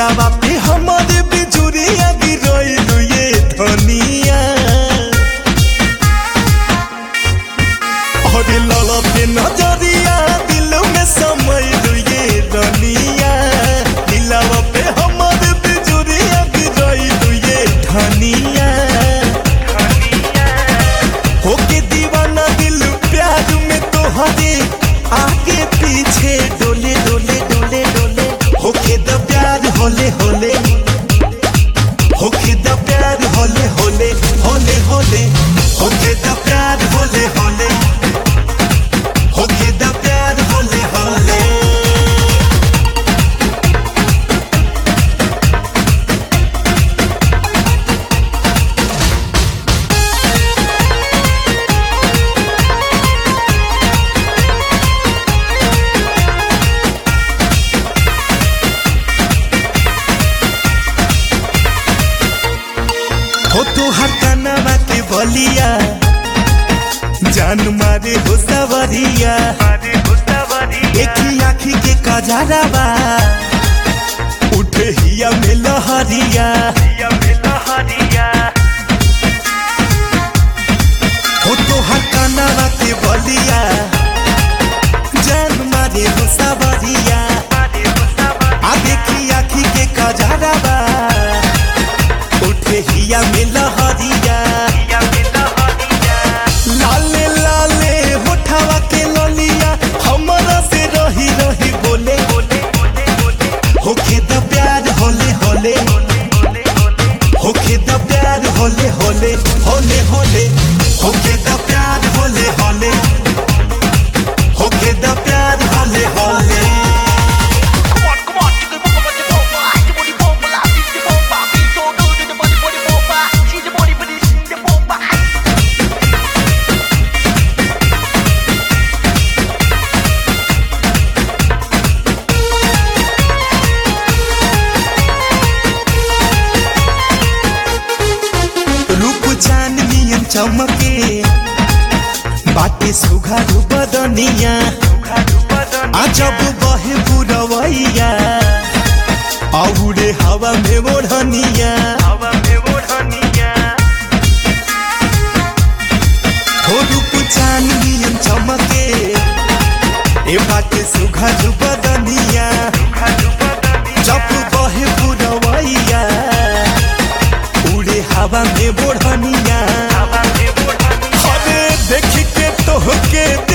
दिलावा पे हमारे बिजुरिया गिरोइलु ये धनिया और ललते नजरिया दिल में समइलु ये रनिया दिलावा पे हमारे बिजुरिया गिरोइलु ये धनिया होके दीवाना दिल प्यार में तोहरे आगे पीछे डोले डोले डोले डोले होके द प्यार होले होले होके द प्यार होले होले होले होले होके द प्यार होले होले होके द प्यार होले होले हो तोहर कनवा के बलिया जान मारे हो सवरिया देखी आखी के कजरावा उठे हिया में लहरिया हो तोहर कनवा के बलिया जान मारे हो सवरिया आ देखी आखी के कजरावा उठे हिया में लहरिया लाले लाले होठावा के ललिया हमरा से रही रही बोले होखे द प्यार होले होले होखे द प्यार होले होले होले होले होखे द प्यार होले होले होखे द प्यार होले होले Come on, come on, chicken bomba, body bomba, the body bomba, la the bomba, beat so good, the body body bomba, she the body body, she the bomba. रूप चांदनियन चमके बाटे सुघारू बदनिया अजब बहे बुरवैया औरे हवा में ओढ़निया हो रूप चांदनियन चमके ए बाटे सुघारू बदनिया जब बहे बुरवैया उड़े हवा में बोढ़निया अरे देख के तोहके